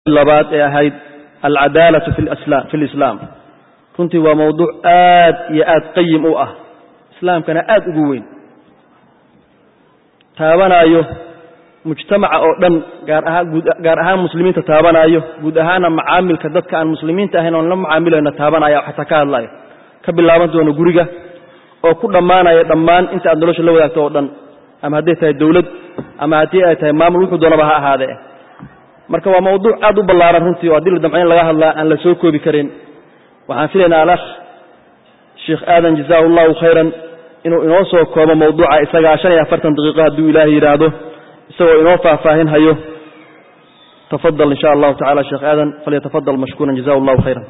labaad ee ahayd alcadaalatu fi lislaam runtii waa mawduuc aad iyo aad qayim u ah islaamkana aad ugu weyn taabanaayo mujtamaca oo dhan gaar ahaan muslimiinta taabanaayo guud ahaana macaamilka dadka aan muslimiinta ahayn oon la macaamilayno taabanaya xataa ka hadlayo ka bilaaban doono guriga oo ku dhammaanaya dhammaan inta aad nolosha la wadaagto oo dhan ama hadday tahay dawlad ama haddii ay tahay maamul wuxuu doonaba ha ahaadee marka waa mawduuc aad u ballaaran runtii oo haddii la damco in laga hadlaa aan la soo koobi karin waxaan filaynaa alakh sheikh aadan jazaahu allahu khayran inuu inoo soo koobo mawduuca isagaa shan iyo afartan daqiiqo hadduu ilaahay yidhaahdo isagoo inoo faahfaahin hayo tafadal insha allahu tacala sheekh aadan falyatafadal mashkuuran jazahu allahu khayran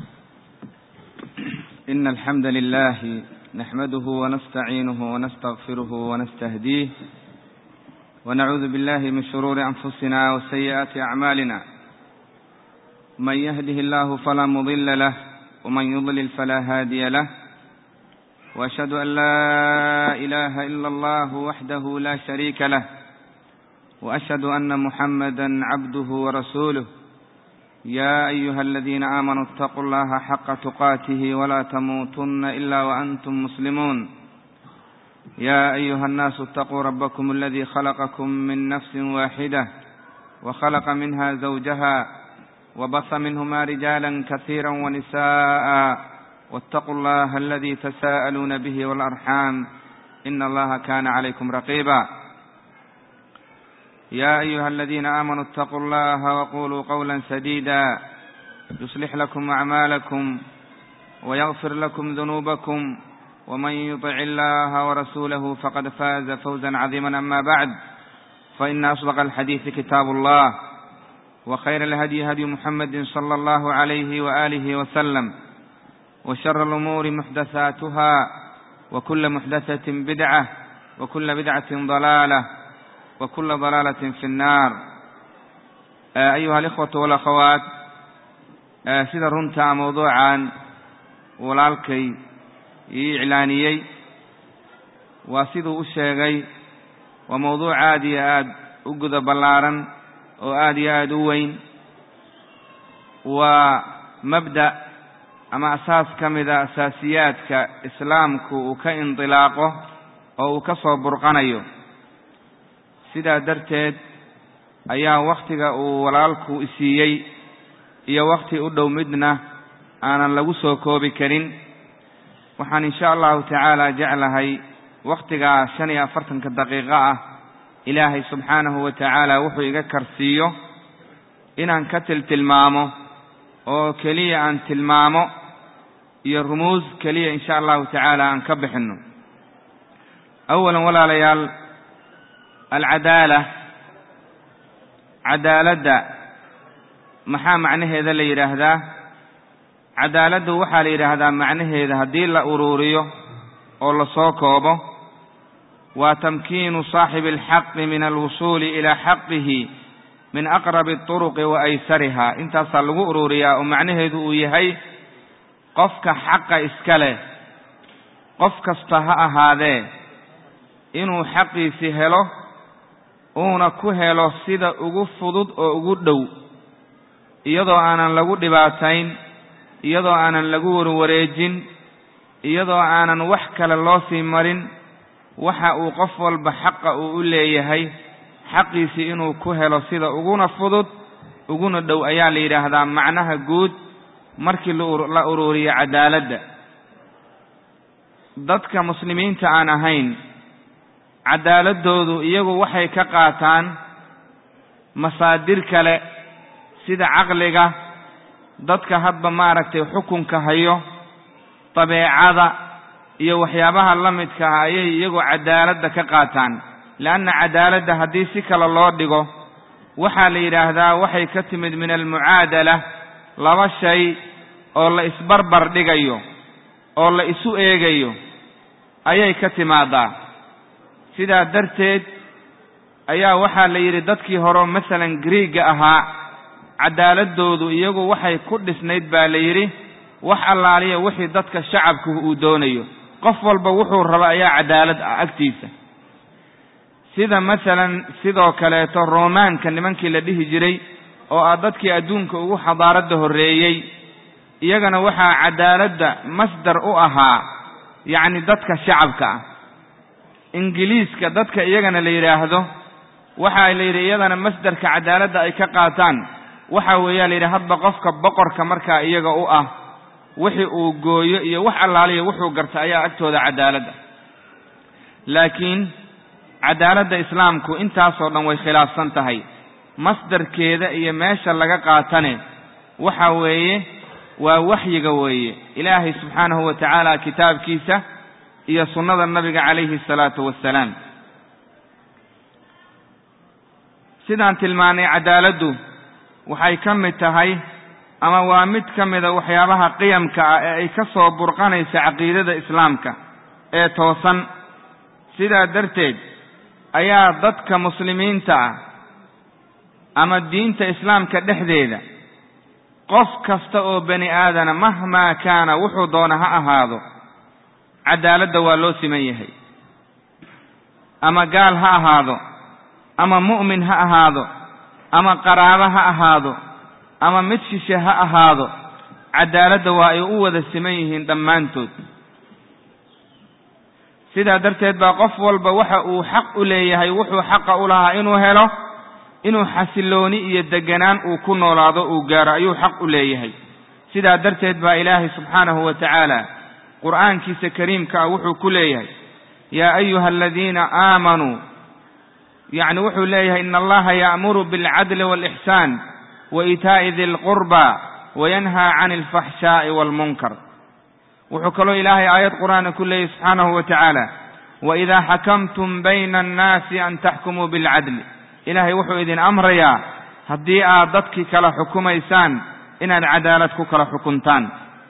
إن الحمد لله نحمده ونستعينه ونستغفره ونستهديه ونعوذ بالله من شرور أنفسنا وسيئات أعمالنا من يهده الله فلا مضل له ومن يضلل فلا هادي له وأشهد أن لا إله إلا الله وحده لا شريك له وأشهد أن محمدا عبده ورسوله يا أيها الذين آمنوا اتقوا الله حق تقاته ولا تموتن إلا وأنتم مسلمون يا أيها الناس اتقوا ربكم الذي خلقكم من نفس واحدة وخلق منها زوجها وبث منهما رجالا كثيرا ونساء واتقوا الله الذي تساءلون به والأرحام إن الله كان عليكم رقيبا يا أيها الذين آمنوا اتقوا الله وقولوا قولا سديدا يصلح لكم أعمالكم ويغفر لكم ذنوبكم ومن يطع الله ورسوله فقد فاز فوزا عظيما أما بعد فإن أصدق الحديث كتاب الله وخير الهدي هدي محمد صلى الله عليه وآله وسلم وشر الأمور محدثاتها وكل محدثة بدعة وكل بدعة ضلالة وكل ضلالة في النار أيها الإخوة والأخوات sida runta mawduucan walaalkay ii iclaaniyey waa siduu u sheegay waa mawduuc aad iyo aad u guda ballaaran oo aad iyo aad u weyn waa mabda' ama asaas ka mida asaasiyaadka islaamku uu ka indilaaqo oo uu ka soo burqanayo sidaa darteed ayaa wakhtiga uu walaalku isiiyey iyo wakhti u dhow midna aanan lagu soo koobi karin waxaan insha allahu tacaala jeclahay wakhtigaa shan iyo afartanka daqiiqo ah ilaahay subxaanahu wa tacaala wuxuu iga karsiiyo inaan ka tiltilmaamo oo keliya aan tilmaamo iyo rumuus keliya insha allahu tacaala aan ka bixinno awalan walaalayaal alcadaala cadaaladda maxaa macnaheeda la yidhaahdaa cadaaladdu waxaa la yidhaahdaa macnaheeda haddii la uruuriyo oo la soo koobo waa tamkiinu saaxibi alxaqi min alwusuuli ilaa xaqihi min aqrabi turuqi wa aysariha intaasaa lagu uruuriyaa oo macnaheedu uu yahay qofka xaqa iska leh qof kasta ha ahaadee inuu xaqiisi helo uuna ku helo sida ugu fudud oo ugu dhow iyadoo aanan lagu dhibaatayn iyadoo aanan lagu warwareejin iyadoo aanan wax kale loo sii marin waxa uu qof walba xaqa uu u leeyahay xaqiisii inuu ku helo sida uguna fudud uguna dhow ayaa la yidhaahdaa macnaha guud markii la uruuriyo cadaaladda dadka muslimiinta aan ahayn cadaaladoodu iyagu waxay ka qaataan masaadir kale sida caqliga dadka hadba maaragtay xukunka hayo dabeecada iyo waxyaabaha la midka ah ayay iyagu cadaaladda ka qaataan leanna cadaaladda haddii si kale loo dhigo waxaa la yidhaahdaa waxay ka timid min almucaadala laba shay oo la isbarbar dhigayo oo la isu eegayo ayay ka timaadaa sidaa darteed ayaa waxaa la yidhi dadkii hore masalan griiga ahaa cadaaladoodu iyagu waxay ku dhisnayd baa la yidhi wax allaaliya wixii dadka shacabku uu doonayo qof walba wuxuu raba ayaa cadaalad ah agtiisa sida masalan sidoo kaleeto roomaanka nimankii la dhihi jiray oo ah dadkii adduunka ugu xadaaradda horreeyey iyagana waxaa cadaaladda masdar u ahaa yacni dadka shacabka ah ingiliiska dadka iyagana la yidhaahdo waxaa la yidhi iyadana masdarka cadaaladda ay ka qaataan waxa weeyaa la yidhi hadba qofka boqorka markaa iyaga u ah wixii uu gooyo iyo wax allaaliya wuxuu garta ayaa agtooda cadaaladda laakiin cadaaladda islaamku intaasoo dhan way khilaafsan tahay masdarkeeda iyo meesha laga qaatane waxa weeye waa waxyiga weeye ilaahay subxaanahu wa tacaala kitaabkiisa iyo sunnada nabiga calayhi asalaatu wassalaam sidaan tilmaanay cadaaladdu waxay ka mid tahay ama waa mid ka mida waxyaabaha qiyamka ah ee ay ka soo burqanaysa caqiidada islaamka ee toosan sidaa darteed ayaa dadka muslimiinta ah ama diinta islaamka dhexdeeda qof kasta oo bani aadana mahmaa kaana wuxuu doona ha ahaado cadaaladda waa loo siman yahay ama gaal ha ahaado ama mu'min ha ahaado ama qaraabo ha ahaado ama mid shishe ha ahaado cadaaladda waa ay u wada siman yihiin dhammaantood sidaa darteed baa qof walba waxa uu xaq u leeyahay wuxuu xaqa u lahaa inuu helo inuu xasillooni iyo deganaan uu ku noolaado uu gaaro ayuu xaq u leeyahay sidaa darteed baa ilaahay subxaanahu wa tacaala qur'aankiisa kariimka ah wuxuu ku leeyahay yaa ayuha aladiina aamanuu yacni wuxuu leeyahay ina allaha ya'muru bilcadli waalixsaan wa iitaa'i di lqurba wayanhaa cani alfaxshaa'i waalmunkar wuxuu kaloo ilaahay aayad qur'aana ku leeyahy subxaanahu wa tacaala waidaa xakamtum bayna annaasi an taxkumuu bilcadli ilaahay wuxuu idin amrayaa haddii aad dadkii kala xukumaysaan inaad cadaalad ku kala xukuntaan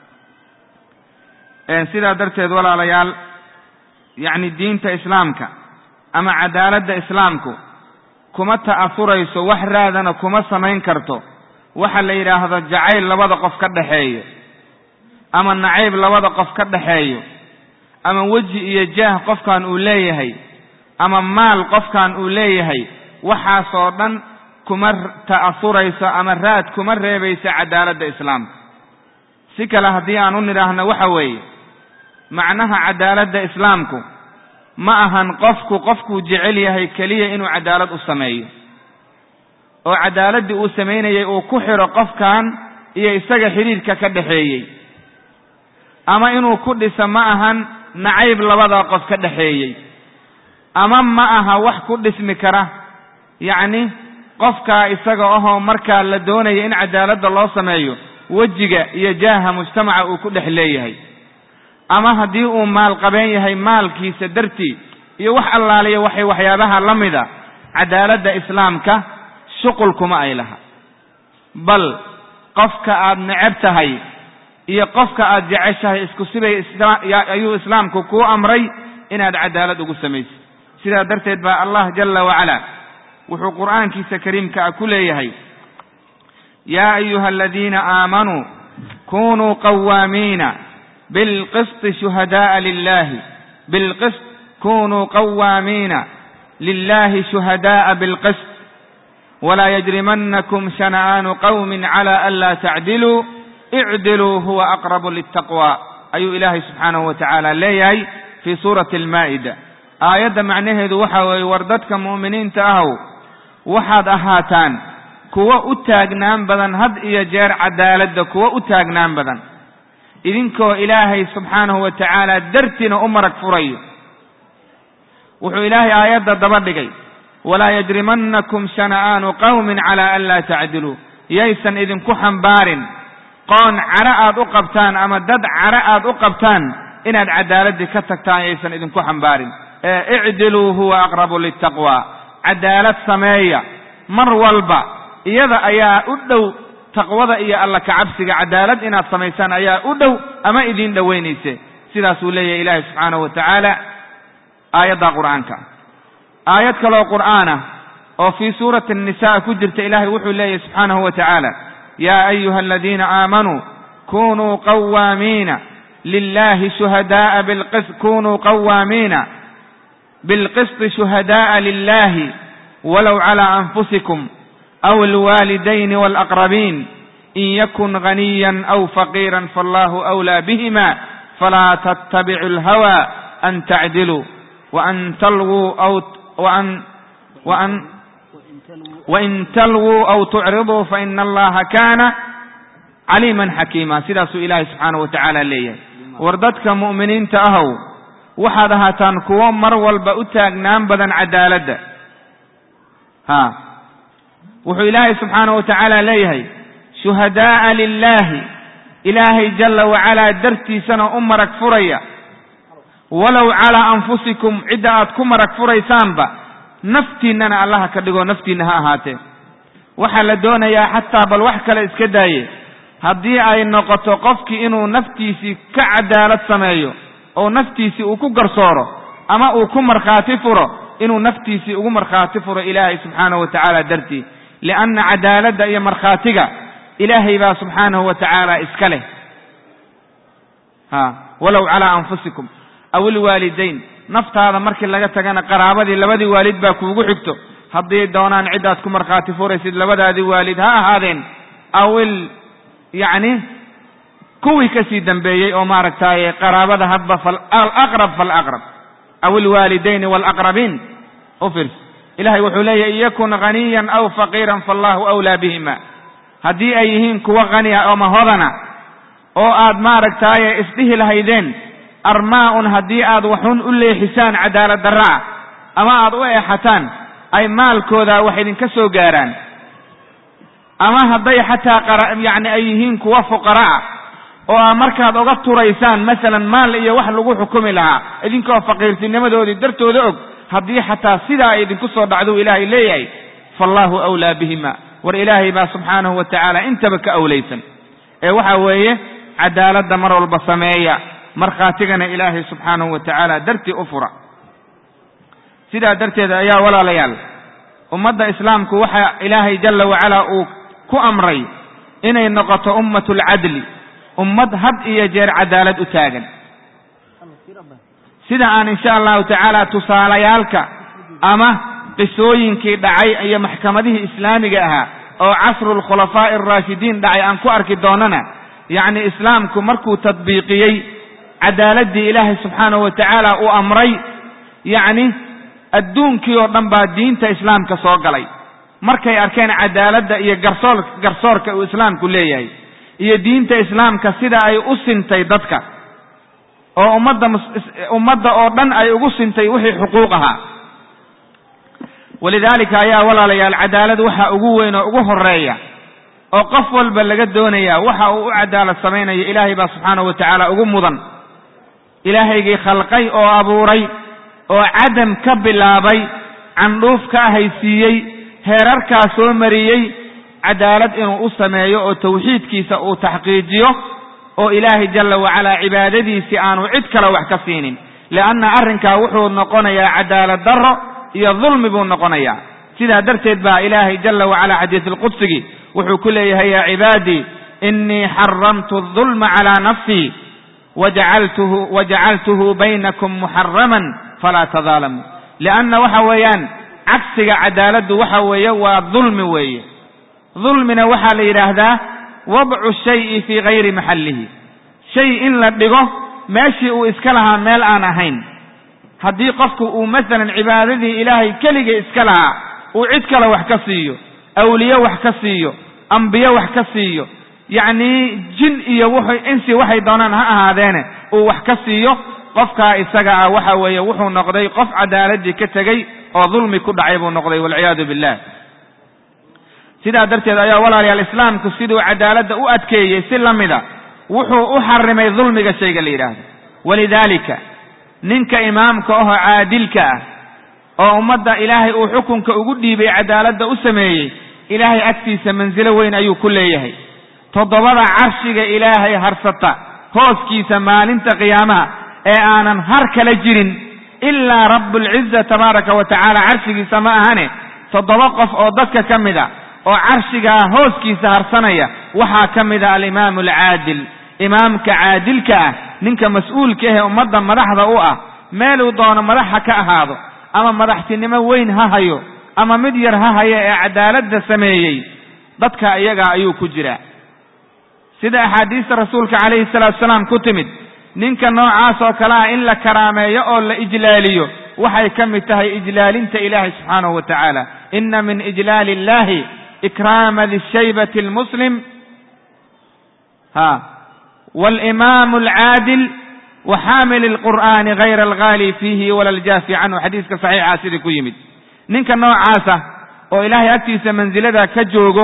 sidaa darteed walaalayaal yacni diinta islaamka ama cadaaladda islaamku kuma ta'asurayso wax raadana kuma samayn karto waxa la yidhaahdo jacayl labada qof ka dhaxeeyo ama nacayb labada qof ka dhaxeeyo ama weji iyo jaah qofkan uu leeyahay ama maal qofkan uu leeyahay waxaasoo dhan kuma ta'asurayso ama raad kuma reebayso cadaaladda islaamka si kale haddii aan u nidhaahno waxa weeye macnaha cadaaladda islaamku ma ahan qofku qofkuu jecel yahay keliya inuu cadaalad u sameeyo oo cadaaladdii uu samaynayay uu ku xidho qofkan iyo isaga xidhiirka ka dhaxeeyey ama inuu ku dhiso ma ahan nacayb labadaa qof ka dhaxeeyey ama ma aha wax ku dhismi kara yacni qofkaa isaga ahoo markaa la doonaya in cadaaladda loo sameeyo wejiga iyo jaaha mujtamaca uu ku dhex leeyahay ama haddii uu maal qabeen yahay maalkiisa dartii iyo wax allaaliya waxay waxyaabaha la mida cadaaladda islaamka shuqul kuma ay laha bal qofka aad necab tahay iyo qofka aad jeceshahay isku sibay ayuu islaamku kuu amray inaad cadaalad ugu samayso sidaa darteed baa allah jalla wacala wuxuu qur'aankiisa kariimka ah ku leeyahay yaa ayuha aladiina aamanuu kunuu qawaamiina bilqisti shuhada'a lilahi bilqist kunuu qawaamiina lilahi shuhada'a bilqist walaa yajrimanakum shana'aanu qawmin cala an laa tacdiluu icdiluu huwa aqrabu liltaqwa ayuu ilaahay subxaanahu wa tacaala leeyahay fii suurati almaa'ida aayadda macnaheedu waxa weeye war dadka mu'miniinta ahow waxaad ahaataan kuwo u taagnaan badan had iyo jeer cadaaladda kuwo u taagnaan badan idinkoo ilaahay subxaanahu wa tacaala dartiina u marag furayo wuxuu ilaahay aayadda daba dhigay walaa yajrimannakum shana'aanu qawmin calaa an laa tacdiluu yaysan idinku xambaarin qoon cadho aad u qabtaan ama dad cadho aad u qabtaan inaad cadaaladdii ka tagtaan yaysan idinku xambaarin ee icdiluu huwa aqrabu liltaqwa cadaalad sameeya mar walba iyada ayaa u dhow taqwada iyo alla kacabsiga cadaalad inaad samaysaan ayaa u dhow ama idiin dhowaynayse sidaasuu leeyahay ilaahay subxaanahu wa tacaala aayadda qur'aanka aayad kaloo qur'aana oo fii suurati annisaa ku jirta ilaahay wuxuu leeyahay subxaanahu wa tacaala yaa ayuha aladiina aamanuu kunuu qawaamiina lilahi shuhada'a bilqist kunuu qawaamiina bilqisti shuhada'a lilahi walow calaa anfusikum aw alwaalidayni waalaqrabiin in yakun ghaniyan aw faqiiran faallahu awlaa bihima falaa tattabicu alhawa an tacdiluu waan talwuu aw waan waan wain talwuu aw tucriduu faina allaha kaana caliiman xakiima sidaasuu ilaahay subxaanahu wa tacaala leeyahay war dadka mu'miniinta ahow waxaad ahaataan kuwo mar walba u taagnaan badan cadaaladda ha wuxuu ilaahay subxaanahu wa tacaala leeyahay shuhadaa'a lilaahi ilaahay jalla wacalaa dartiisana u marag furaya walow calaa anfusikum cidda aad ku marag furaysaanba naftiinnana allaha ka dhigo naftiinna ha ahaatee waxaa la doonayaa xataa bal wax kale iska daaye haddii ay noqoto qofkii inuu naftiisii ka cadaalad sameeyo oo naftiisii uu ku garsooro ama uu ku markhaati furo inuu naftiisii ugu markhaati furo ilaahay subxaanahu wa tacaala dartii lianna cadaaladda iyo markhaatiga ilaahay baa subxaanahu wa tacaala iska leh ha walow calaa anfusikum aw ilwaalidayn naftaada markii laga tagana qaraabadii labadii waalid baa kuugu xigto haddii doonaan ciddaad ku markhaati furaysid labadaadii waalid ha ahaadeen awil yacni kuwii ka sii dambeeyey oo maaragtaaye qaraabada hadba falaqrab falaqrab aw ilwaalidayni waalaqrabiin u firs ilahay wuxuu leeyahy in yakun ghaniyan aw faqiiran faallahu awlaa bihima haddii ay yihiin kuwo khaniya ama hodana oo aad maaragtaaye isdhihi lahaydeen armaa-un haddii aad waxun u leexisaan cadaalad darra ah ama aad u eexataan ay maalkooda wax idinka soo gaaraan ama hadday xataa qara yacni ay yihiin kuwa fuqara ah oo aa markaad oga turaysaan masalan maal iyo wax lagu xukumi lahaa idinkoo faqiirtinimadoodii dartooda og haddii xataa sidaa ay idinku soo dhacduu ilaahay leeyahay faallahu awlaa bihima war ilaahay baa subxaanahu wa tacaala intaba ka awlaysan ee waxa weeye cadaaladda mar walba sameeya markhaatigana ilaahay subxaanahu wa tacaala dartii u fura sidaa darteed ayaa walaalayaal ummadda islaamku waxa ilaahay jalla wacalaa uu ku amray inay noqoto ummatu alcadli ummad had iyo jeer cadaalad u taagan sida aan insha allahu tacaala tusaalayaalka ama qisooyinkii dhacay iyo maxkamadihii islaamiga ahaa oo casru lkhulafaa'i araashidiin dhacay aan ku arki doonana yacni islaamku markuu tadbiiqiyey cadaaladdii ilaahay subxaanahu wa tacaala uu amray yacni adduunkii oo dhan baa diinta islaamka soo galay markay arkeen cadaaladda iyo garsoor garsoorka uu islaamku leeyahay iyo diinta islaamka sida ay u sintay dadka oo ummadda ummadda oo dhan ay ugu sintay wixii xuquuq ahaa walidaalika ayaa walaalayaal cadaalad waxa ugu weyn oo ugu horeeya oo qof walba laga doonaya waxa uu u cadaalad samaynayo ilaahay baa subxaanahu wa tacaala ugu mudan ilaahaygii khalqay oo abuuray oo cadam ka bilaabay candhuuf ka ahaysiiyey heerarkaa soo mariyey cadaalad inuu u sameeyo oo tawxiidkiisa uu taxqiijiyo oo ilaahay jalla wacalaa cibaadadiisii aanu cid kale wax ka siinin lianna arrinkaa wuxuu noqonayaa cadaalad darro iyo dulmi buu noqonayaa sidaa darteed baa ilaahay jalla wacalaa xadiisulqudsigii wuxuu ku leeyahay yaa cibaadii innii xaramtu adulma calaa nafsii wajacaltuhu wajacaltuhu baynakum muxaraman falaa tadaalamuu lianna waxa weeyaan cagsiga cadaaladdu waxa weeye waa dulmi weeye dulmina waxaa la yidhaahdaa wadcu shayi fii gayri maxallihi shay in la dhigo meeshii uu iska lahaa meel aan ahayn haddii qofku uu masalan cibaadadii ilaahay keliga iska lahaa uu cid kale wax ka siiyo awliye wax ka siiyo ambiye wax ka siiyo yacnii jin iyo wuxuu insi waxay doonaan ha ahaadeene uu wax ka siiyo qofkaa isaga ah waxa weeye wuxuu noqday qof cadaaladdii ka tegey oo dulmi ku dhacay buu noqday walciyaadu billah sidaa darteed ayaa walaalayaal islaamku siduu cadaaladda u adkeeyey si la mida wuxuu u xarimay dulmiga shayga la yidhaahdo walidaalika ninka imaamka ahoo caadilka ah oo ummadda ilaahay uu xukunka ugu dhiibay cadaaladda u sameeyey ilaahay agtiisa mansilo weyn ayuu ku leeyahay toddobada carshiga ilaahay harsata hooskiisa maalinta qiyaamaha ee aanan har kala jirin ilaa rabbulciza tabaaraka wa tacaala carshigiisa ma ahane toddoba qof oo dadka ka mid a oo carshigaa hooskiisa harsanaya waxaa ka mid a alimaamu alcaadil imaamka caadilka ah ninka mas-uulka ahee ummadda madaxda u ah meeluu doono madaxa ka ahaado ama madaxtinimo weyn ha hayo ama mid yar ha haya ee cadaaladda sameeyey dadka iyagaa ayuu ku jiraa sida axaadiista rasuulka calayhi salaatu salaam ku timid ninka noocaas oo kale ah in la karaameeyo oo la ijlaaliyo waxay ka mid tahay ijlaalinta ilaahay subxaanahu wa tacaala ina min ijlaali illahi ikraama dishaybati almuslim ha waalimamu alcaadil wa xaamili alqur'aani gayra alghaali fiihi wala aljaafi canhu xadiiska saxiixa sidii ku yimid ninka noocaasa oo ilaahay agtiisa mansilada ka joogo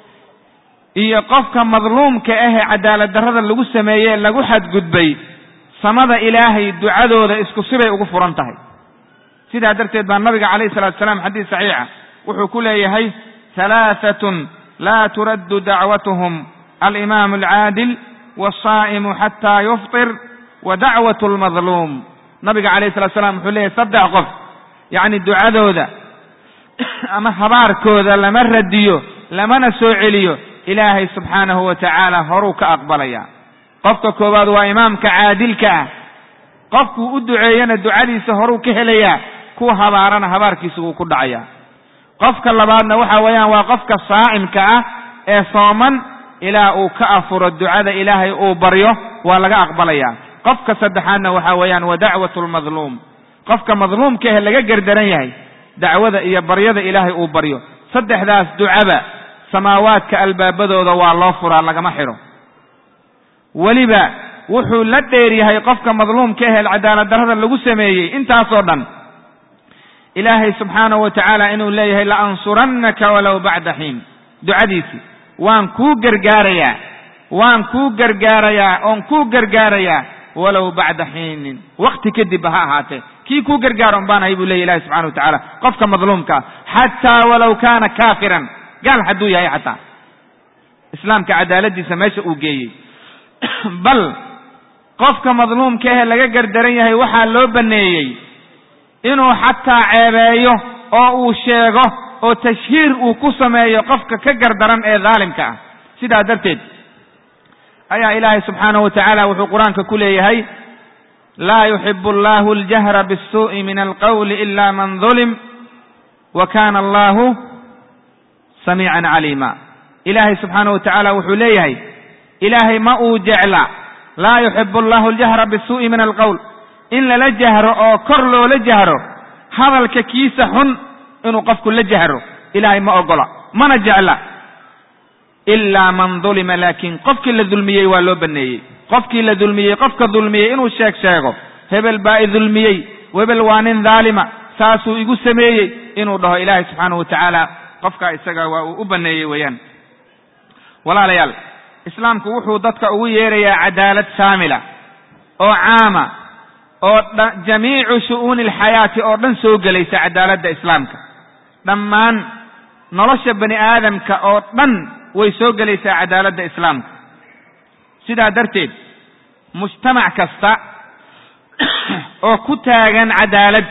iyo qofka madluumka ahee cadaalad darrada lagu sameeyey lagu xadgudbay samada ilaahay ducadooda isku sibay ugu furan tahay sidaa darteed baa nabiga calayhi salatu salaam xadiis saxiixa wuxuu ku leeyahay halaahatun laa turaddu dacwatuhum alimaamu alcaadil waasaa'imu xataa yuftir wa dacwatu almadluum nabiga calayhi salatu salaam wuxuu leeyahay saddex qof yacni ducadooda ama habaarkooda lama radiyo lamana soo celiyo ilaahay subxaanahu wa tacaala horuu ka aqbalaya qofka koowaad waa imaamka caadilka ah qofkuu u duceeyana ducadiisa horuu ka helayaa kuwa habaarana habaarkiisa wuu ku dhacaya qofka labaadna waxa weeyaan waa qofka saa'imka ah ee sooman ilaa uu ka afuro ducada ilaahay uu baryo waa laga aqbalaya qofka saddexaadna waxa weeyaan wa dacwatu lmadluum qofka madluumka ahe laga gerdaran yahay dacwada iyo baryada ilaahay uu baryo saddexdaas ducaba samaawaadka albaabadooda waa loo furaa lagama xidho weliba wuxuu la dheer yahay qofka madluumka ahee cadaalad darrada lagu sameeyey intaasoo dhan ilaahay subxaanahu wa tacaala inuu leeyahay la ansurannaka walow bacda xiin ducadiisii waan kuu gargaarayaa waan kuu gargaarayaa oon kuu gargaarayaa walow bacda xiinin wakti kadibba ha ahaatee kii kuu gargaaro un baan ahay buu leya ilahi subxana wa tacaala qofka madluumkaa xataa walow kaana kaafiran gaal hadduu yahay xataa islaamka cadaaladiisa meesha uu geeyey bal qofka madluumka ahee laga gardaran yahay waxaa loo baneeyey inuu xataa ceebeeyo oo uu sheego oo tashhiir uu ku sameeyo qofka ka gardaran ee daalimka ah sidaa darteed ayaa ilaahay subxaanahu wa tacaala wuxuu qur-aanka ku leeyahay laa yuxibu allahu aljahra bisuu'i min alqawli ila man dulim wa kana allahu samiican caliima ilaahay subxaanahu wa tacaala wuxuu leeyahay ilaahay ma uu jecla laa yuxibu allahu aljahra bisuu'i min alqowl in lala jahro oo kor loola jahro hadalka kiisa xun inuu qofku la jahro ilaahay ma ogola mana jecla ilaa man dulima laakiin qofkii la dulmiyey waa loo baneeyey qofkii la dulmiyey qofka dulmiyey inuu sheeg sheego hebel baa i dulmiyey hebel waa nin daalima saasuu igu sameeyey inuu dhaho ilaahay subxaanahu wa tacaala qofkaa isaga waa uu u baneeyey weeyaan walaalayaal islaamku wuxuu dadka ugu yeerayaa cadaalad shaamila oo caama oo jamiicu shu'uuni alxayaati oo dhan soo gelaysa cadaaladda islaamka dhammaan nolosha bani aadamka oo dhan way soo gelaysaa cadaaladda islaamka sidaa darteed mujtamac kasta oo ku taagan cadaalad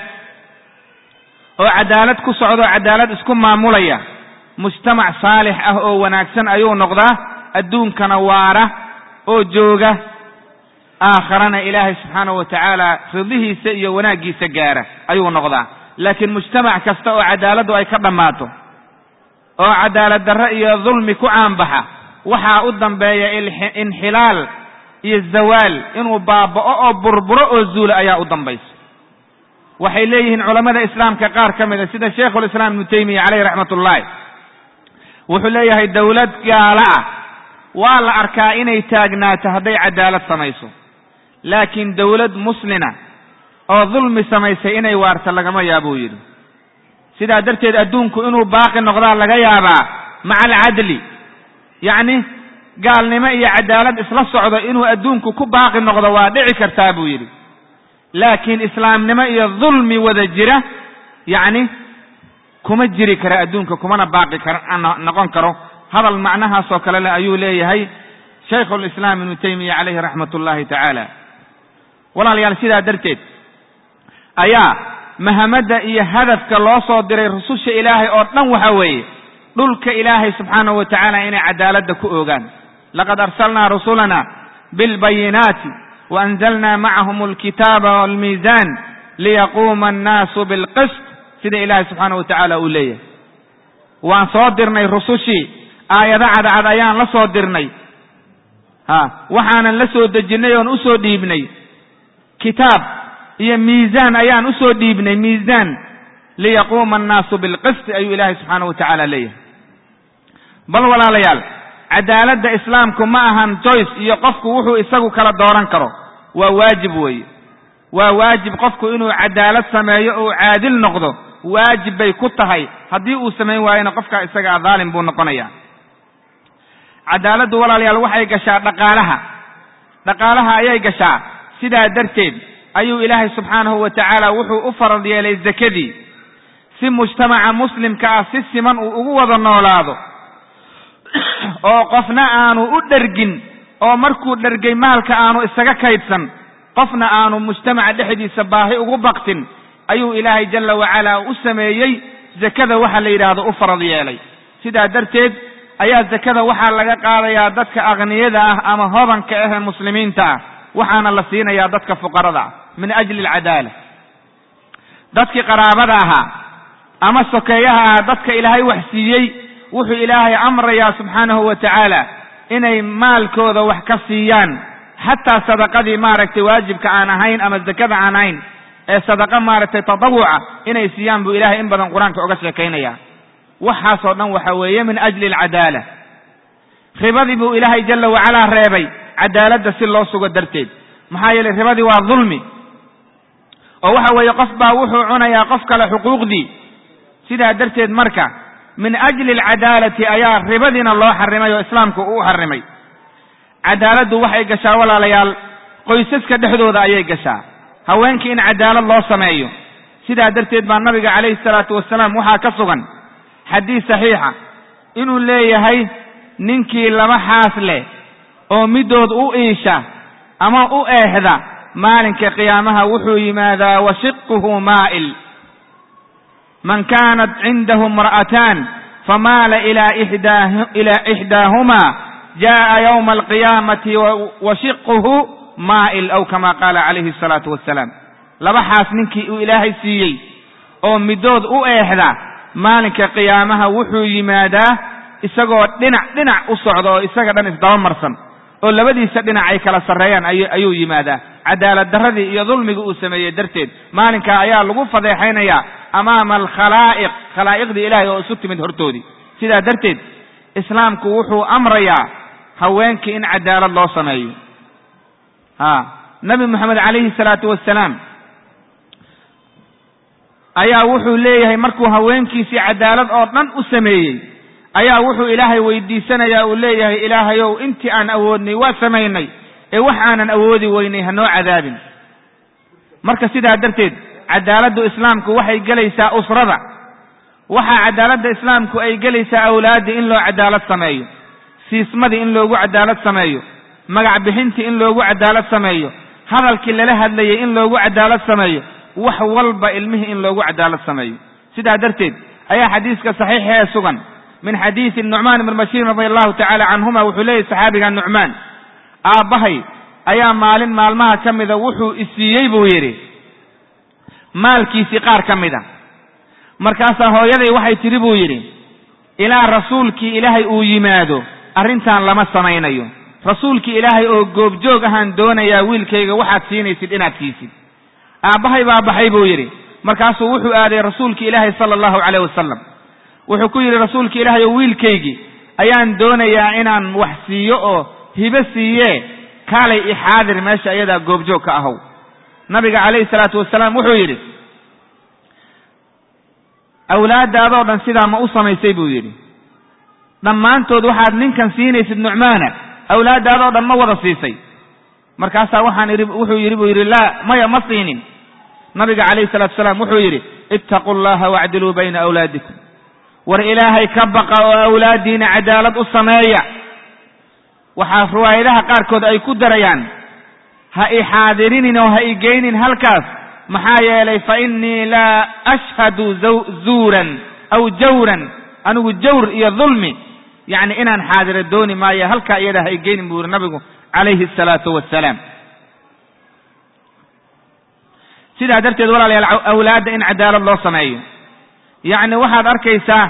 oo cadaalad ku socdo cadaalad isku maamulaya mujtamac saalix ah oo wanaagsan ayuu noqdaa adduunkana waara oo jooga aakharana ilaahay subxaanahu wa tacaala ridihiisa iyo wanaaggiisa gaara ayuu noqdaa laakiin mujtamac kasta oo cadaaladdu ay ka dhammaato oo cadaalad darre iyo dulmi ku caanbaxa waxaa u dambeeya inxilaal iyo zawaal inuu baaba'o oo burburo oo zuula ayaa u dambaysa waxay leeyihiin culammada islaamka qaar ka mida sida sheikhulislaam ibnu taymiya caleyh raxmat ullaahi wuxuu leeyahay dowlad gaalo ah waa la arkaa inay taagnaato hadday cadaalad samayso laakiin dowlad muslina oo dulmi samaysay inay waarta lagama yaabuu yidhi sidaa darteed adduunku inuu baaqi noqdaa laga yaabaa maca alcadli yacni gaalnimo iyo cadaalad isla socdo inuu adduunku ku baaqi noqdo waa dhici kartaa buu yidhi laakiin islaamnimo iyo dulmi wada jira yacni kuma jiri kara adduunka kumana baaqi kar noqon karo hadal macnahaasoo kale le ayuu leeyahay shaykhulislaam ibnu taymiya caleyhi raxmat ullaahi tacaala walaalayaal sidaa darteed ayaa mahamadda iyo hadafka loo soo diray rususha ilaahay oo dhan waxa weeye dhulka ilaahay subxaanahu wa tacaala inay cadaaladda ku oogaan laqad arsalnaa rusulana bilbayinaati waanzalna macahum alkitaaba walmiizan liyaquuma annaasu bilqist sida ilaahay subxaanahu wa tacaala uu leeyahay waan soo dirnay rusushii aayado cadcad ayaan la soo dirnay ha waxaanan la soo dejinnay oon usoo dhiibnay kitaab iyo miisaan ayaan usoo dhiibnay miisaan liyaquuma annaasu bilqisti ayuu ilaahay subxaanahu wa tacaala leeyahay bal walaalayaal cadaaladda islaamku ma ahan joyce iyo qofku wuxuu isagu kala dooran karo waa waajib weeye waa waajib qofku inuu cadaalad sameeyo oo caadil noqdo waajib bay ku tahay haddii uu samayn waayona qofkaa isagaa dhaalim buu noqonaya cadaaladdu walaalayaal waxay gashaa dhaqaalaha dhaqaalaha ayay gashaa sidaa darteed ayuu ilaahay subxaanahu wa tacaala wuxuu u farad yeelay zakadii si mujtamaca muslimka ah si siman uu ugu wada noolaado oo qofna aanu u dhergin oo markuu dhergay maalka aanu isaga kaydsan qofna aanu mujtamaca dhexdiisa baahi ugu baktin ayuu ilaahay jalla wacalaa u sameeyey zakada waxa la yidhaahdo u farad yeelay sidaa darteed ayaa zakada waxaa laga qaadayaa dadka akhniyada ah ama hodanka ah ee muslimiinta ah waxaana la siinayaa dadka fuqarada ah min ajli alcadaala dadkii qaraabada ahaa ama sokeeyaha ah dadka ilaahay wax siiyey wuxuu ilaahay amrayaa subxaanahu wa tacaala inay maalkooda wax ka siiyaan xataa sadaqadii maaragtay waajibka aan ahayn ama zakada aan ahayn ee sadaqa maaragtay tatawuca inay siiyaan buu ilahay in badan qur-aanka oga sheekaynaya waxaasoo dhan waxa weeye min ajli alcadaala ribadii buu ilaahay jalla wacalaa reebay cadaaladda si loo sugo darteed maxaa yeelay ribadii waa dulmi oo waxa weeye qof baa wuxuu cunayaa qof kale xuquuqdii sidaa darteed marka min ajli alcadaalati ayaa ribadiina loo xarimay oo islaamku uu xarimay cadaaladdu waxay gashaa walaalayaal qoysaska dhexdooda ayay gashaa haweenkii in cadaalad loo sameeyo sidaa darteed baa nabiga calayhi salaatu wasalaam waxaa ka sugan xadiis saxiixa inuu leeyahay ninkii laba xaas leh oo middood u iisha ama u eexda maalinka qiyaamaha wuxuu yimaadaa washiquhu maa'il man kaanat cindahu imra'ataan famaala ilaa ixdaahumaa jaa'a yowma alqiyaamati washiquhu maa'il aw kama qaala calayhi asalaatu wassalaam laba xaas ninkii uu ilaahay siiyey oo middood u eexda maalinka qiyaamaha wuxuu yimaadaa isagoo dhinac dhinac u socda oo isaga dhan isdaba marsan oo labadiisa dhinac ay kala sarreeyaan ayuu yimaadaa cadaalad darradii iyo dulmigii uu sameeyey darteed maalinkaa ayaa lagu fadeexaynayaa amaama alkhalaa'iq khalaa'iqdii ilaahay oo isu timid hortoodii sidaa darteed islaamku wuxuu amrayaa haweenkii in cadaalad loo sameeyo ha nabi moxamed calayhi salaatu wassalaam ayaa wuxuu leeyahay markuu haweenkiisii cadaalad oo dhan u sameeyey ayaa wuxuu ilaahay weydiisanayaa uu leeyahay ilaahayow intii aan awoodnay waa samaynay ee wax aanan awoodi weynay hanoo cadaabin marka sidaa darteed cadaaladdu islaamku waxay gelaysaa usrada waxaa cadaaladda islaamku ay gelaysaa awlaaddii in loo cadaalad sameeyo siismadii in loogu cadaalad sameeyo magac bixintii in loogu cadaalad sameeyo hadalkii lala hadlayay in loogu cadaalad sameeyo wax walba ilmihii in loogu cadaalad sameeyo sidaa darteed ayaa xadiiska saxiixa ee sugan min xadiisi nucmaan ibn bashiir radi allahu tacala canhuma wuxuu leeyahy saxaabiga nucmaan aabbahay ayaa maalin maalmaha ka mida wuxuu isiiyey buu yidhi maalkiisii qaar ka mid a markaasaa hooyaday waxay tidhi buu yidhi ilaa rasuulkii ilaahay uu yimaado arrintan lama samaynayo rasuulkii ilaahay oo goobjoog ahaan doonayaa wiilkayga waxaad siinaysid inaad siisid aabbahay baa baxay buu yidhi markaasuu wuxuu aaday rasuulki ilaahay sala allahu calayh wasalam wuxuu ku yidhi rasuulki ilaahay oo wiilkaygii ayaan doonayaa inaan wax siiyo oo hibo siiyee kaalay ixaadir meesha iyadaa goobjoog ka ahow nabiga calayhi salaatu wasalaam wuxuu yidhi awlaaddaadoo dhan sidaa ma u samaysay buu yidhi dhammaantood waxaad ninkan siinaysid nucmaana awlaaddaadoo dhan ma wada siisay markaasaa waxaan idhi wuxuu yidhi buu yidhi laa maya ma siinin nabiga calayhi salatu wasalaam wuxuu yidhi ittaquu allaha wacdiluu bayna awlaadikum war ilaahay ka baqa oo awlaaddiina cadaalad u sameeya waxaa riwaayadaha qaarkood ay ku darayaan ha i xaadirinin oo ha i geynin halkaas maxaa yeelay fa innii laa ashhadu zuuran aw jawran anigu jawr iyo dulmi yacni inaan xaadiro dooni maayo halkaa iyada ha i geynin buu yihi nabigu calayhi asalaatu wassalaam sidaa darteed walaalayaal awlaadda in cadaalad loo sameeyo yacni waxaad arkaysaa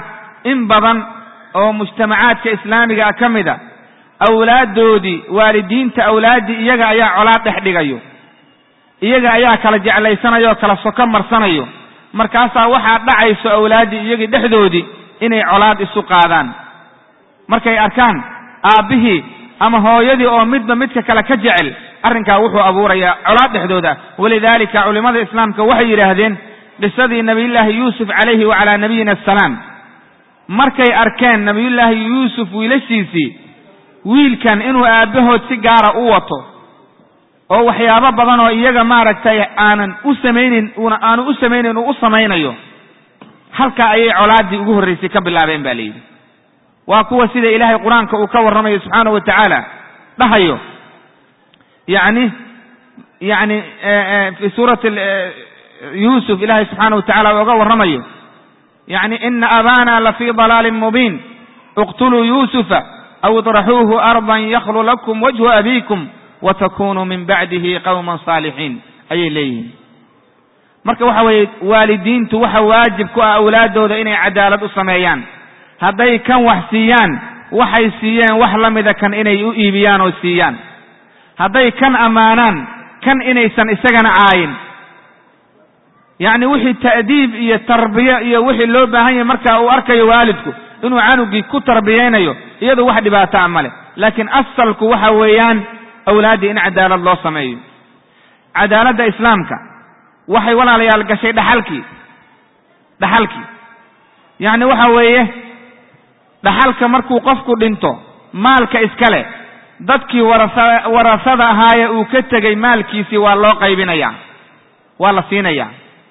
in badan oo mujtamacaadka islaamiga ka mid a awlaaddoodii waalidiinta awlaaddii iyaga ayaa colaad dhex dhigayo iyaga ayaa kala jeclaysanayo oo kala soko marsanayo markaasaa waxaa dhacayso awlaaddii iyagii dhexdoodii inay colaad isu qaadaan markay arkaan aabbihii ama hooyadii oo midba midka kale ka jecel arrinkaa wuxuu abuurayaa colaad dhexdooda walidaalika culimmada islaamka waxay yidhaahdeen qisadii nabiyullaahi yuusuf calayhi wacalaa nabiyina asalaam markay arkeen nabiyullaahi yuusuf wiilashiisii wiilkan inuu aabbahood si gaara u wato oo waxyaabo badan oo iyaga maaragtay aanan u samaynin una aanu u samaynayn uu u samaynayo halkaa ayay colaaddii ugu horraysay ka bilaabeen ba layidhi waa kuwa sida ilaahay qur-aanka uu ka warramayo subxaanahu wa tacaala dhahayo yacni yacni fi suurati yuusuf ilaahay subxaanahu wa tacala uga warramayo yacni ina abana lafii dalaalin mubiin iqtuluu yuusufa aw idraxuuhu ardan yakhlu lakum wajhu abiikum watakunuu min bacdihi qawman saalixiin ayay leeyihiin marka waxa weeye waalidiintu waxa waajib ku ah awlaaddooda inay cadaalad u sameeyaan hadday kan wax siiyaan waxay siiyeen wax la mida kan inay u iibiyaan oo siiyaan hadday kan ammaanaan kan inaysan isagana caayin yacni wixii ta'diib iyo tarbiye iyo wixii loo baahan yahay marka uu arkayo waalidku inuu canugii ku tarbiyaynayo iyadu wax dhibaataa ma leh laakiin asalku waxa weeyaan awlaaddii in cadaalad loo sameeyo cadaaladda islaamka waxay walaalayaal gashay dhaxalkii dhaxalkii yacni waxa weeye dhaxalka markuu qofku dhinto maalka iskale dadkii warasa warasada ahaaye uu ka tegey maalkiisii waa loo qaybinayaa waa la siinayaa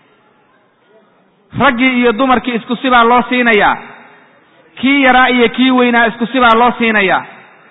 raggii iyo dumarkii isku sibaa loo siinayaa kii yaraa iyo kii weynaa isku sibaa loo siinayaa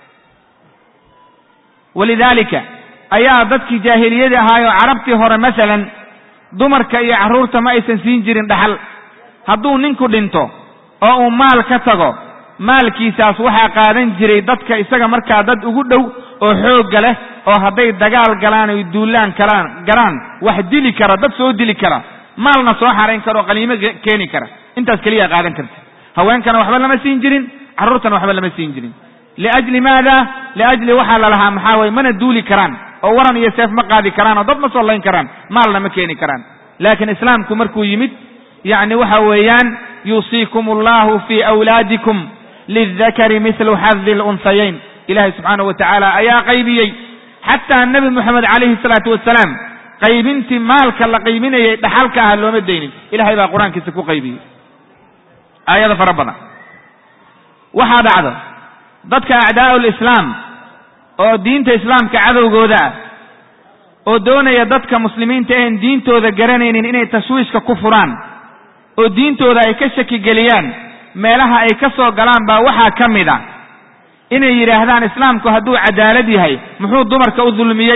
walidaalika ayaa dadkii jaahiliyadii ahaayoo carabtii hore masalan dumarka iyo carruurta ma aysan siin jirin dhaxal hadduu ninku dhinto oo uu maal ka tago maalkiisaas waxaa qaadan jiray dadka isaga markaa dad ugu dhow oo xoogga leh oo hadday dagaal galaan oy duullaan kalaan galaan wax dili kara dad soo dili kara maalna soo xarayn kara oo qaliimo keeni kara intaas keliyaa qaadan karta haweenkana waxba lama siin jirin carruurtana waxba lama siin jirin liajli maada liajli waxaa la lahaa maxaa weye mana duuli karaan oo waran iyo seef ma qaadi karaan oo dad ma soo layn karaan maalna ma keeni karaan laakiin islaamku markuu yimid yacni waxa weeyaan yuusiikum allahu fii awlaadikum lildakari mithlu xadi lunhayayn ilahay subxaanahu wa tacaala ayaa qaybiyey xataa nebi moxamed calayhi salaatu wasalaam qaybintii maalka la qaybinayay dhaxalka ah looma daynin ilahay baa qur-aankiisa ku qaybiyey aayado fara badan waxaa dhacdo dadka acdaa'u lislaam oo diinta islaamka cadowgooda ah oo doonaya dadka muslimiinta ahen diintooda garanaynin inay tashwiishka ku furaan oo diintooda ay ka shakigeliyaan meelaha ay ka soo galaan baa waxaa ka mid a inay yidhaahdaan islaamku hadduu cadaalad yahay muxuu dumarka u dulmiyey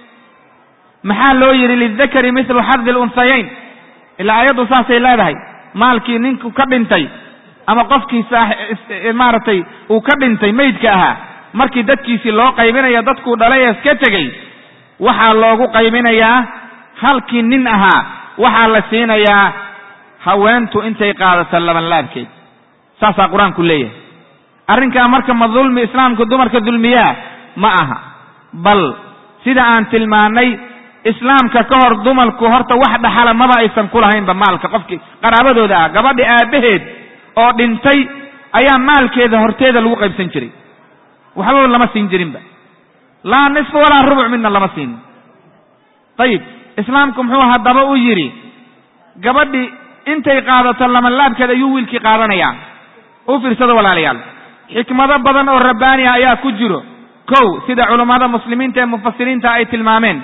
maxaa loo yidhi lidakari mithlu xadi lunhayayn ilaa ayaddu saasay leedahay maalkii ninku ka dhintay ama qofkii maaragtay uu ka dhintay maydka ahaa markii dadkiisii loo qaybinayo dadkuu dhalay ee iska tegey waxaa loogu qaybinayaa halkii nin ahaa waxaa la siinayaa haweentu intay qaadato labanlaabkeed saasaa qur-aanku leeyahay arrinkaa marka ma dulmi islaamku dumarka dulmiyaa ma aha bal sida aan tilmaannay islaamka ka hor dumarku horta wax dhaxala maba aysan ku lahaynba maalka qofkii qaraabadooda ah gabadhi aabbaheed oo dhintay ayaa maalkeeda horteeda lagu qaybsan jiray waxbaba lama siin jirinba laa nisfa walaa rubuc midna lama siinin ayib islaamku muxuu haddaba u yidhi gabadhi intay qaadato lamanlaabkeed ayuu wiilkii qaadanayaa u fiirsada walaalayaal xikmado badan oo rabbaani ah ayaa ku jiro kow sida culammada muslimiinta ee mufasiriinta ay tilmaameen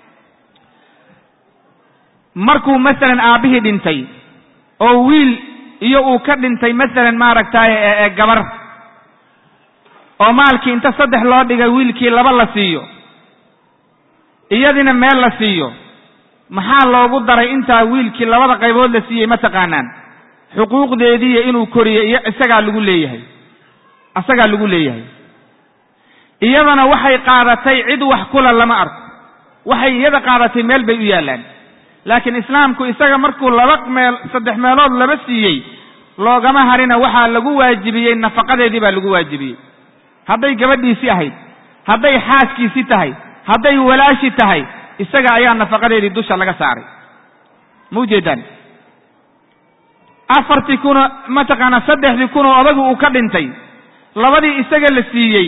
markuu masalan aabbihii dhintay oo wiil iyo uu ka dhintay masalan maaragtay ee gabar oo maalkii inta saddex loo dhigay wiilkii laba la siiyo iyadina meel la siiyo maxaa loogu daray intaa wiilkii labada qaybood la siiyey ma taqaanaan xuquuqdeediiyo inuu koriyo iyo isagaa lagu leeyahay isagaa lagu leeyahay iyadana waxay qaadatay cid wax kula lama arko waxay iyada qaadatay meel bay u yaallaan laakiin islaamku isaga markuu laba meel saddex meelood laba siiyey loogama harina waxaa lagu waajibiyey nafaqadeedii baa lagu waajibiyey hadday gabadhiisii ahayd hadday xaaskiisii tahay hadday walaashi tahay isaga ayaa nafaqadeedii dusha laga saaray ma ujeedaan afartii kunoo mataqaanaa saddexdii kunoo odagu uu ka dhintay labadii isaga la siiyey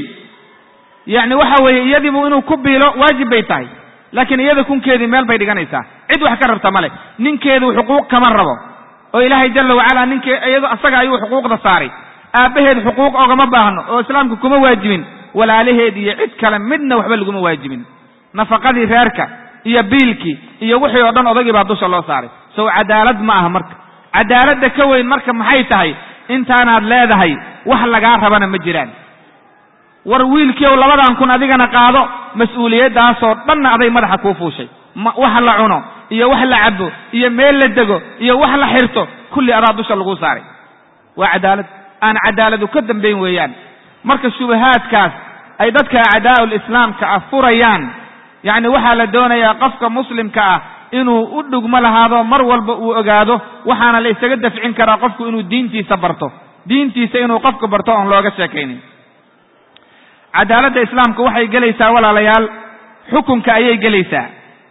yacni waxa weeye iyadiibu inuu ku biilo waajib bay tahay laakiin iyada kunkeedii meel bay dhiganaysaa cid wax ka rabta male ninkeedu xuquuq kama rabo oo ilaahay jalla wacala ninkee iyado asaga ayuu xuquuqda saaray aabbaheed xuquuq ogama baahno oo islaamka kuma waajibin walaalaheed iyo cid kale midna waxba laguma waajibin nafaqadii reerka iyo biilkii iyo wixii oo dhan odagii baa dusha loo saaray sow cadaalad ma aha marka cadaaladda ka weyn marka maxay tahay intaanaad leedahay wax lagaa rabana ma jiraan war wiilkiiow labadan kun adigana qaado mas-uuliyaddaasoo dhanna aday madaxa kuu fuushay wax la cuno iyo wax la cabo iyo meel la dego iyo wax la xirto kulli adaa dusha laguu saaray waa cadaalad aan cadaaladu ka dambayn weeyaan marka shubahaadkaas ay dadka acdaa'ul islaamka ah furayaan yacni waxaa la doonayaa qofka muslimka ah inuu u dhugmo lahaado mar walba uu ogaado waxaana la isaga dafcin karaa qofku inuu diintiisa barto diintiisa inuu qofku barto oon looga sheekaynin cadaaladda islaamka waxay gelaysaa walaalayaal xukunka ayay gelaysaa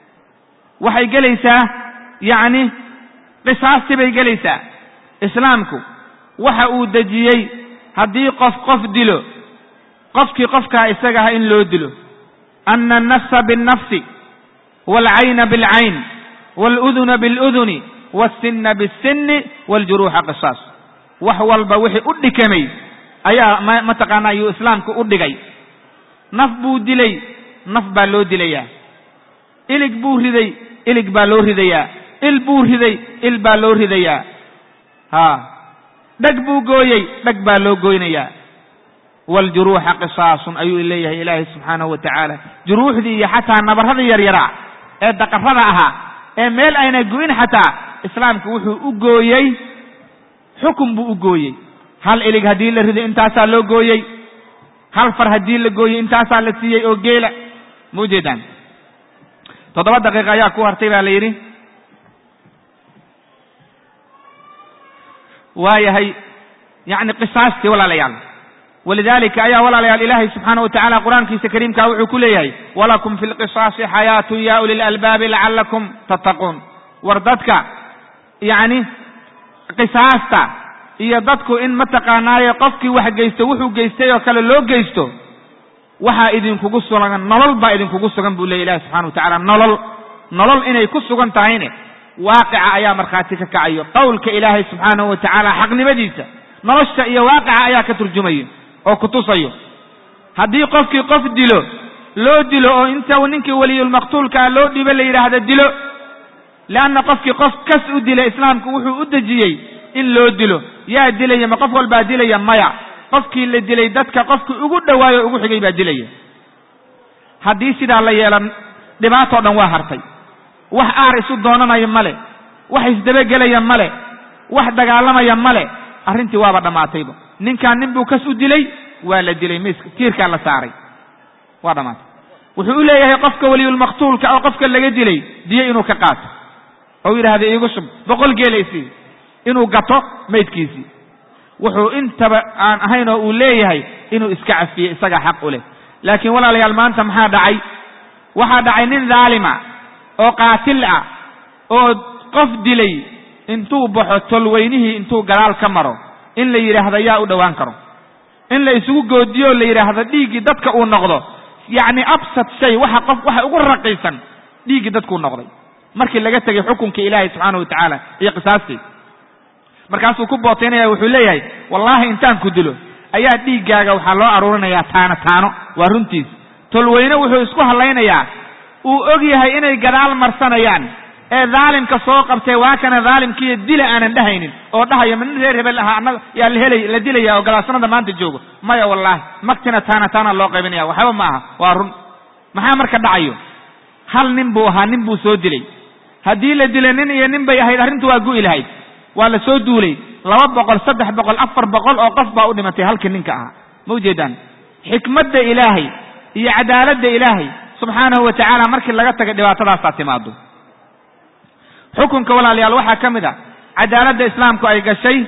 waxay gelaysaa yacni qisaastii bay gelaysaa islaamku waxa uu dejiyey haddii qof qof dilo qofkii qofkaa isaga ah in loo dilo ana annafsa biاnnafsi waalcayna biاlcayn waaluduna biاluduni waalsinna biاlsinni waaljuruuxa qisaas wax walba wixii u dhikamay ayaa mataqaana ayuu islaamku u dhigay naf buu dilay naf baa loo dilayaa ilig buu riday ilig baa loo ridayaa il buu riday il baa loo ridayaa ha dheg buu gooyey dheg baa loo goynayaa waaljuruuxa qisaasun ayuu leeyahay ilaahay subxaanahu wa tacaala juruuxdii iyo xataa nabarradii yaryaraa ee daqarrada ahaa ee meel ayna go'in xataa islaamku wuxuu u gooyey xukun buu u gooyey hal ilig haddii la riday intaasaa loo gooyey hal far haddii la gooyey intaasaa la siiyey oo geela ma ujeedaan toddoba daqiiqa ayaa ku hartay baa la yidhi waayahay yacni qisaastii walaalayaal walidalika ayaa walaalayaal ilaahay subxaana wa tacala qur-aankiisa kariimkaa wuxuu ku leeyahay walakum fi lqisaasi xayaatun ya uli lalbaabi lacallakum tattaquun war dadka yacni qisaasta iyo dadku in mataqaanaaye qofkii wax geysto wuxuu geystay oo kale loo geysto waxaa idinkugu sugan nolol baa idinkugu sugan buu leya ilahi subxana wa tacala nolol nolol inay ku sugan tahayne waaqica ayaa markhaati ka kacayo qowlka ilaahay subxaanahu wa tacaala xaqnimadiisa nolosha iyo waaqica ayaa ka turjumayo oo ku tusayo haddii qofkii qof dilo loo dilo oo inta ninkii weliyulmaqtuulka ah loo dhibo la yidhaahdo dilo leanna qofkii qof kas u dilay islaamku wuxuu u dejiyey in loo dilo yaa dilaya ma qof walbaa dilaya maya qofkii la dilay dadka qofkii ugu dhowaayo ugu xigay baa dilaya haddii sidaa la yeelan dhibaatoo dhan waa hartay wax aar isu doonanayo male wax isdabagelaya male wax dagaalamaya male arrintii waaba dhammaatayba ninkaan nin buu kas u dilay waa la dilay miiska tiirkaa la saaray waa dhammaatay wuxuu u leeyahay qofka weliyulmaqtuulka oo qofka laga dilay diyo inuu ka qaato oo yidhaahda iigu shub boqol geelaysii inuu gato maydkiisii wuxuu intaba aan ahayn oo uu leeyahay inuu iska cafiye isagaa xaq u leh laakiin walaalayaal maanta maxaa dhacay waxaa dhacay nin dhaalima oo qaatil ah oo qof dilay intuu baxo tolweynihii intuu gadaal ka maro in la yidhaahdo yaa u dhowaan karo in la isugu goodiyo o la yidhaahdo dhiiggii dadka uu noqdo yacni absad shay waxa qof waxa ugu raqiisan dhiiggii dadkuu noqday markii laga tegay xukunkii ilaahay subxaana wa tacaala iyo qisaastii markaasuu ku bootaynaya wuxuu leeyahay wallaahi intaan ku dilo ayaa dhiiggaaga waxaa loo aruurinayaa taano taano waa runtiis tolweyne wuxuu isku hadlaynayaa uu og yahay inay gadaal marsanayaan ee dhaalimka soo qabtay waa kana dhaalimkiiyo dila aanan dhahaynin oo dhahaya ma nin reer hebel ahaa annaga yaa la helay la dilaya oo galaasnada maanta joogo maya wallaahi magtina taana taana loo qaybinaya waxba ma aha waa run maxaa marka dhacayo hal nin buu ahaa nin buu soo dilay haddii la dilay nin iyo nin bay ahayd arrintu waa gu'i lahayd waa la soo duulay laba boqol saddex boqol afar boqol oo qof baa u dhimatay halkii ninka ahaa ma ujeedaan xikmadda ilaahay iyo cadaaladda ilaahay subxaanahu wa tacaala markii laga tagay dhibaatadaasaa timaado xukunka walaalayaal waxaa ka mid a cadaaladda islaamku ay gashay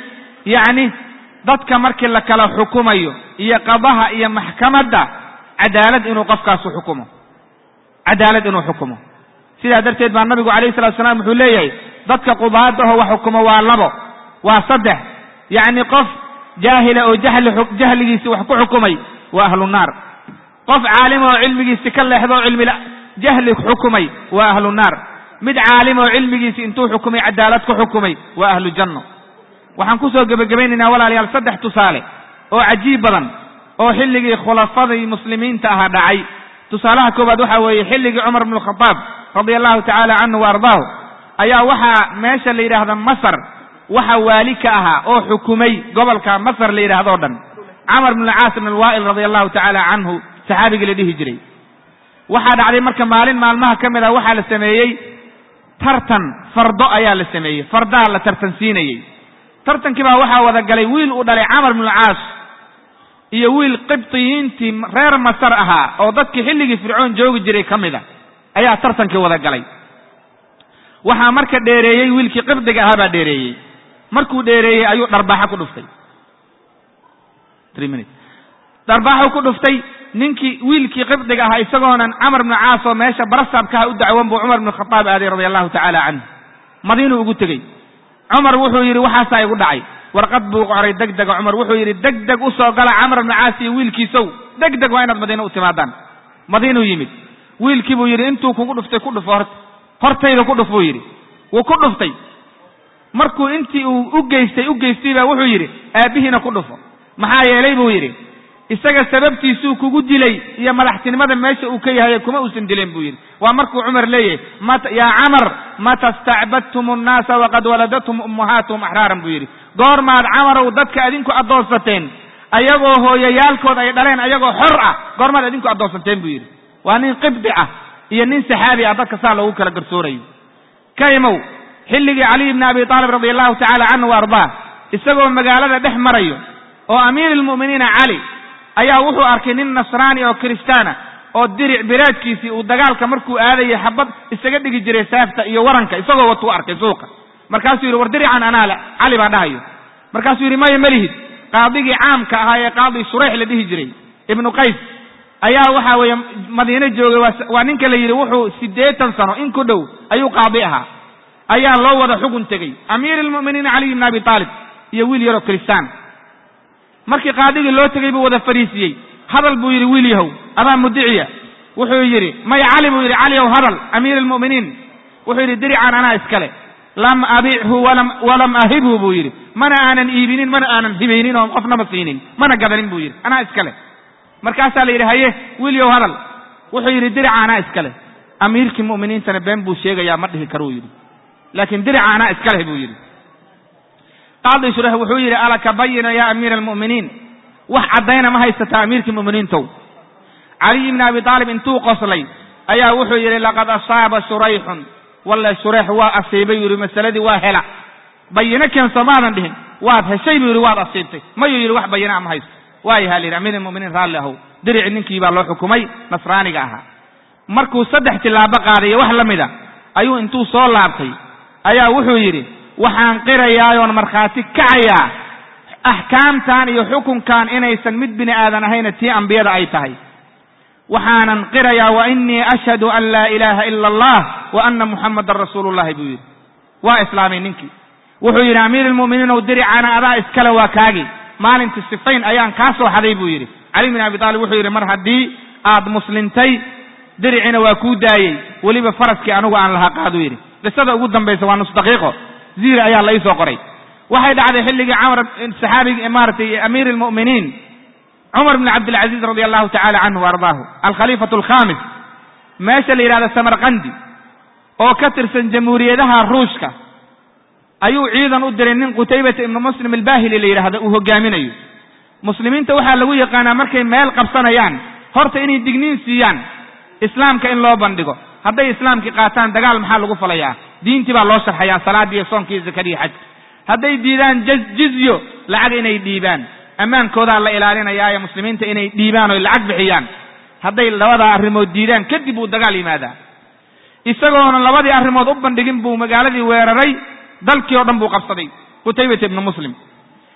yacni dadka markii la kala xukumayo iyo qadaha iyo maxkamadda cadaalad inuu qofkaasu xukumo cadaalad inuu xukumo sidaa darteed baa nabigu calayhi salatu salaam wuxuu leeyahay dadka qudaada aho wax xukumo waa labo waa saddex yacni qof jaahila oo jahli jahligiisi wax ku xukumay waa ahlu naar qof caalima oo cilmigiisi ka leexdo oo cilmi jahli xukumay waa ahlu naar mid caalima oo cilmigiisi intuu xukumay cadaalad ku xukumay waa ahlu janno waxaan kusoo gebagabaynaynaa walaalayaal saddex tusaale oo cajiib badan oo xilligii khulafadii muslimiinta ahaa dhacay tusaalaha koowaad waxaa weeye xilligii cumar bnu khadaab radia allahu tacaala canhu wa ardaahu ayaa waxaa meesha la yidhaahda masar waxa waali ka ahaa oo xukumay gobolka masar la yidhahdoo dhan camar bn alcaas bn alwaa'il radia allahu tacaala canhu saxaabigii la dhihi jiray waxaa dhacday marka maalin maalmaha ka mid ah waxaa la sameeyey tartan fardo ayaa la sameeyey fardaa la tartansiinayey tartankii baa waxaa wada galay wiil uu dhalay camar bn alcaas iyo wiil qibtiyiintii reer masar ahaa oo dadkii xilligii fircoon joogi jiray ka mid a ayaa tartankii wada galay waxaa marka dheereeyey wiilkii qibdiga ahaa baa dheereeyey markuu dheereeyey ayuu dharbaaxo ku dhuftay dharbaaxu ku dhuftay ninkii wiilkii qibdiga ahaa isagoonan camar bnu caas oo meesha barasaabkaha u dacwan buu cumar bnu khadaab aaday radia allahu tacaala canhu madiinuu ugu tegey cumar wuxuu yidhi waxaasaa igu dhacay warqad buu qoray deg dega cumar wuxuu yidhi deg deg u soo gala camar bnu caas iyo wiilkiisow deg deg waa inaad madiina u timaadaan madiinuu yimid wiilkii buu yidhi intuu kugu dhuftay ku dhufo horta hortayda ku dhuf buu yidhi wuu ku dhuftay markuu intii uu u geystay u geystay baa wuxuu yidhi aabbihiina ku dhufo maxaa yeelay buu yidhi isaga sababtiisuu kugu dilay iyo madaxtinimada meesha uu ka yahay kuma uusan dileen buu yidhi waa markuu cumar leeyahay yaa camar mata stacbadtum annaasa waqad waladathum ummahaatuhum axraaran buu yidhi goormaad camarow dadka adinku addoonsateen ayagoo hooyayaalkood ay dhaleen ayagoo xor ah goormaad adinku addoonsateen buu yidhi waa nin qibdi ah iyo nin saxaabi ah dadka saa loogu kala garsoorayo ka imow xilligii caliy bni abi taalib radia allahu tacala canhu wa ardaah isagoo magaalada dhex marayo oo amiir lmu'miniina cali ayaa wuxuu arkay nin nasraani oo kiristaana oo diric biraadkiisii uu dagaalka markuu aadayay xabad isaga dhigi jiray saafta iyo waranka isagoo watuu arkay suuqa markaasuu yidhi war dirican anaa le cali baa dhahayo markaasuu yidhi maya malihid qaadigii caamka ahaa ee qaadi shureyx la dhihi jiray ibnu qays ayaa waxa weeye madiine joogay waa ninka la yidhi wuxuu siddeetan sano in ku dhow ayuu qaadi ahaa ayaa loo wada xugun tegey amiir almu'miniin caliy bni abi taalib iyo wiil yaroo kiristaan markii qaadigii loo tegey buu wada fariisiyey hadal buu yidhi wiil yahow adaa mudiciya wuxuu yidhi maya cali buu yidhi cali ow hadal amiir almu'miniin wuxuu yidhi diricaan anaa iskale lam abichu walam ahibhu buu yidhi mana aanan iibinin mana aanan hibaynin oo qofnama siinin mana gadanin buu yidhi anaa iskale markaasaa la yidhi haye wiilyow hadal wuxuu yidhi dirica anaa iskale amiirkii mu'miniintana been buu sheegayaa ma dhihi karuu yidhi laakiin dirica anaa iskaleh buu yidhi qaadi shureyx wuxuu yidhi alaka bayina ya amiira almu'miniin wax caddayna ma haysataa amiirkii mu'miniintow caliy bni abi taalib intuu qoslay ayaa wuxuu yidhi laqad asaaba shurayxun walle shureyx waa asiibay buu yidhi masaladii waa hela bayino keenso maadan dhihin waad heshay buu yidhi waad asiibtay mayuu yidhi wax bayinaa ma haysto waayaha la yidhi amiir almu'miniin raalli ahow dirici ninkii baa loo xukumay nasraaniga ahaa markuu saddex tilaabo qaadayo wax la mid a ayuu intuu soo laabtay ayaa wuxuu yidhi waxaan qirayaayoon markhaati kacayaa axkaamtan iyo xukunkan inaysan mid bini aadan ahayna tii ambiyada ay tahay waxaanan qirayaa wa inii ashhadu an laa ilaaha ila allah wa ana muxamadan rasuulullahi buu yidhi waa islaamay ninkii wuxuu yidhi amiir almu'miniin ow diricana adaa iskale waa kaagi maalintii sifayn ayaan kaa soo xaday buu yidhi cali bin abi taalib wuxuu yidhi mar haddii aad muslintay diricina waa kuu daayey weliba faraskii anigu aan lahaa qaaduu yidhi qisada ugu dambaysa waa nus daqiiqo ziiri ayaa la iisoo qoray waxay dhacday xilligii camr saxaabigi maaratay amiir almu'miniin cumar bn cabdilcaziiz radia allahu tacala canhu wa ardaahu alkhaliifatu alkhamis meesha la yidhahdo samarkandi oo ka tirsan jamhuuriyadaha ruushka ayuu ciidan u diray nin qutaybata ibnu muslim albahili la yidhahdo uu hogaaminayo muslimiinta waxaa lagu yaqaanaa markay meel qabsanayaan horta inay digniin siiyaan islaamka in loo bandhigo hadday islaamkii qaataan dagaal maxaa lagu falayaa diintii baa loo sharxayaa salaaddii iyo soomkii iyo zakadii xajka hadday diidaan jizyo lacag inay dhiibaan ammaankoodaa la ilaalinayaa ee muslimiinta inay dhiibaan oy lacag bixiyaan hadday labadaa arrimood diidaan kadib uu dagaal yimaadaa isagoona labadii arrimood u bandhigin buu magaaladii weeraray dalkii oo dhan buu qabsaday qutaybata ibnu muslim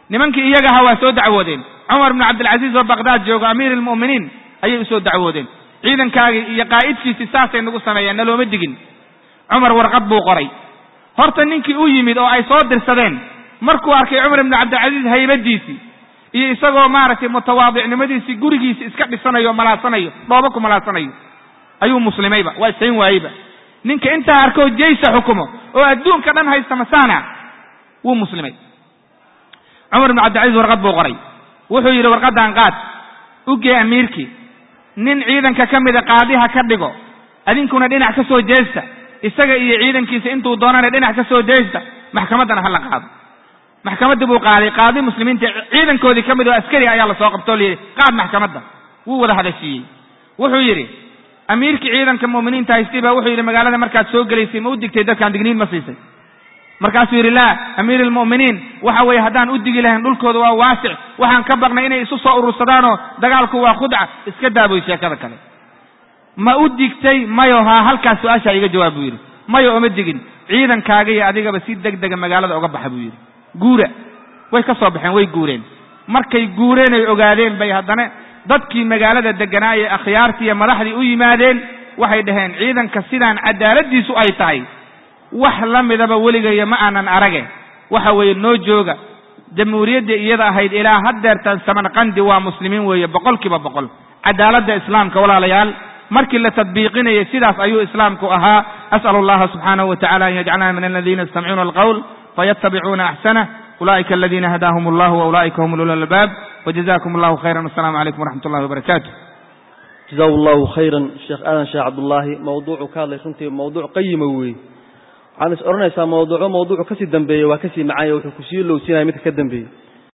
nimankii iyaga ahaa waa soo dacwoodeen cumar bnu cabdilcasiis oo baqdaad jooga amiir almu'miniin ayay usoo dacwoodeen ciidankaagii iyo qaa'idkiisii saasay nagu sameeyeen nalooma digin cumar warqad buu qoray horta ninkii u yimid oo ay soo dirsadeen markuu arkay cumar ibnu cabdilcasiis haybadiisii iyo isagoo maaragtay mutawaadicnimadiisii gurigiisi iska dhisanayo o malaasanayo dhooba ku malaasanayo ayuu muslimayba waa isayn waayeyba ninka intaa arkoo jaysa xukumo oo adduunka dhan haysta masaana wuu muslimay cumar ibnu cabdilcasiis warqad buu qoray wuxuu yidhi warqaddan qaad ugee amiirkii nin ciidanka ka mida qaadiha ka dhigo adinkuna dhinac ka soo jeesta isaga iyo ciidankiisa intuu doonana dhinac ka soo jeesta maxkamaddana ha la qaado maxkamaddii buu qaaday qaadi muslimiinta ciidankoodii ka mid oo askari ayaa lasoo qabtoo layidhi qaad maxkamadda wuu wada hadashiiyey wuxuu yidhi amiirkii ciidanka mu'miniinta haystay baa wuxuu yidhi magaalada markaad soo gelaysay ma u digtay dadkaan digniin ma siisay markaasuu yidhi laa amiir almu'miniin waxa weeye haddaan u digi lahayn dhulkooda waa waasic waxaan ka baqnay inay isu soo urursadaanoo dagaalku waa khudca iska daaboy sheekada kale ma u digtay mayo haa halkaas su-aashaa iga jawaab buu yidhi mayo oma digin ciidankaaga iyo adigaba si deg dega magaalada oga baxa buu yidhi guura way ka soo baxeen way guureen markay guureen ay ogaadeen bay haddana dadkii magaalada deganaa ee akhyaartii iyo madaxdii u yimaadeen waxay dhaheen ciidanka sidaan cadaaladdiisu ay tahay wax la midaba weligaya ma aanan arage waxa weeye noo jooga jamhuuriyadda iyada ahayd ilaa haddeertan samarqandi waa muslimiin weeye boqol kiiba boqol cadaaladda islaamka walaalayaal markii la tadbiiqinayay sidaas ayuu islaamku ahaa as'alu allaha subxaanahu wa tacala an yajcalana min aladiina yastamicuuna alqowl fayattabicuuna axsanah ulaa'ika aladiina hadaahum allahu wa ulaa'ika hum ulul albaab wajazakum allahu khayran wasalaamu calaykum waraxmat ullahi wabarakaatu jazahu allahu khayran sheekh aadan sheekh cabdullaahi mawduucu ka hadlay runtii mawduuc qayima weeye waxaan is odhanaysaa mawduuco mawduucu kasii dambeeye waa kasii macaanya wuxuu kusii lowsinaya midka ka dambeeyey